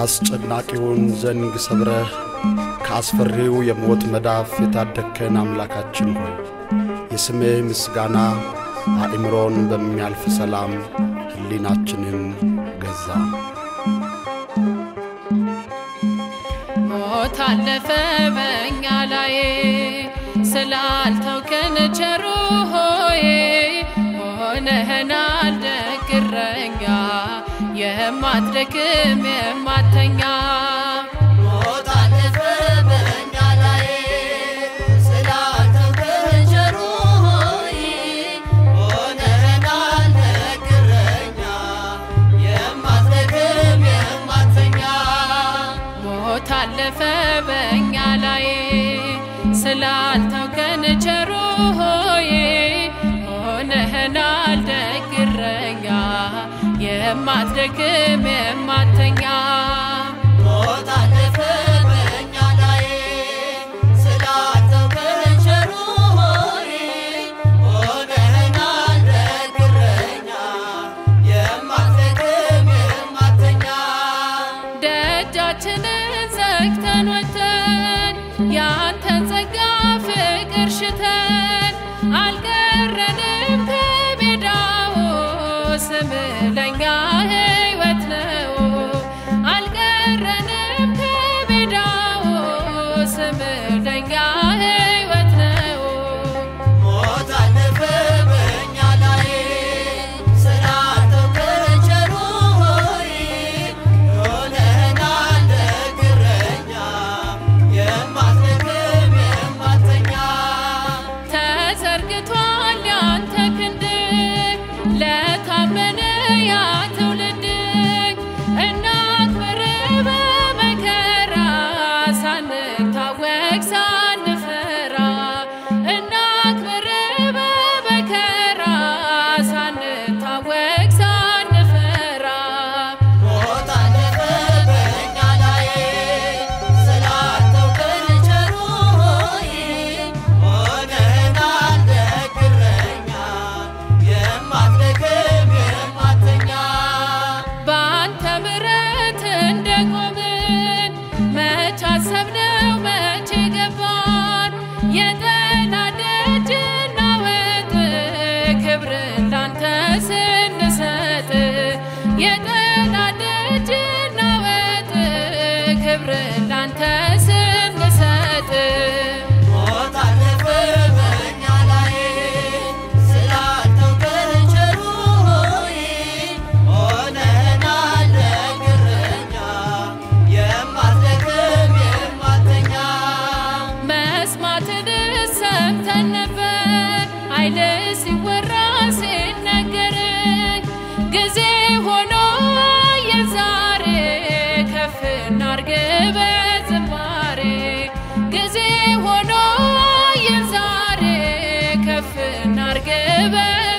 የአስጨናቂውን ዘንግ ሰብረህ ከአስፈሪው የሞት መዳፍ የታደግከን አምላካችን ሆይ የስምህ ምስጋና አእምሮን በሚያልፍ ሰላም ሕሊናችንን ገዛ። ሞት አለፈ በእኛ ላይ ስላልተውከን ቸሩ ሆይ ሆነህናል ደግ እረኛ የማትደክም የማተኛ ሞት አለፈ በእኛ ላይ ስላልተውከን ቸሩ ሆይ ሆነህናል ደግ እረኛ የማትደክም የማትተኛ ሞት አለፈ በእኛ ላይ ስላልተውከን ቸሩ ሆይ ሆነህናል ደግ እረኛ የማትደክም የማተኛ ሞት አለፈ በእኛ ላይ ስላልተውከን ቸሩ ሆይ ሆነህናል ደግ እረኛ የማትደክም የማትተኛ ደጃችንን ዘግተን ወጥተን ያንተን ጸጋ ፍቅር ሽተን አልቀረንም ከሜዳው ስም ለኛ ሕይወት ነው። አልቀረንም ከሜዳው ስም ለኛ ሕይወት ነው። ሞት አለፈ በእኛ ላይ ስላልተውከን ቸሩ ሆይ ሆነህናል ደግ እረኛ የማትደክም የማትተኛ ተዘርግቷል ያንተ ክንድ ለታመነ ያ ትውልድ እናክብር በመከራ ሳንታወቅ ሳንፈራ እናክብር በመከራ ሳንታወቅ ሳንፈራ ሞት አለፈ በእኛ ላይ ስላልተውከን ቸሩ ሆይ ሆነህናል ደግ እረኛ የማትደክም የማትተኛ በአንተ ምሕረት እንደቆምን መች አሰብነው መቼ ገባን የጠላት ደጅ እናወጥ ክብርን ላንተ ስንሰጥ የጠላት ደጅ እናወጥ ክብርን ላንተ ስንሰጥ ሞት አለፈ በእኛ ላይ ስላልተውከን ቸሩ ሆይ ሆነህናል ደግ እረኛ የማትደክም የማትተኛ መስማትን ሰምተን ነበር ኃይል ሲወራ ሲነገር ጊዜ ሆኖ የዛሬ ከፍ እናርግ በዝማሬ ጊዜ ሆኖ የዛሬ ከፍ እናርግ በ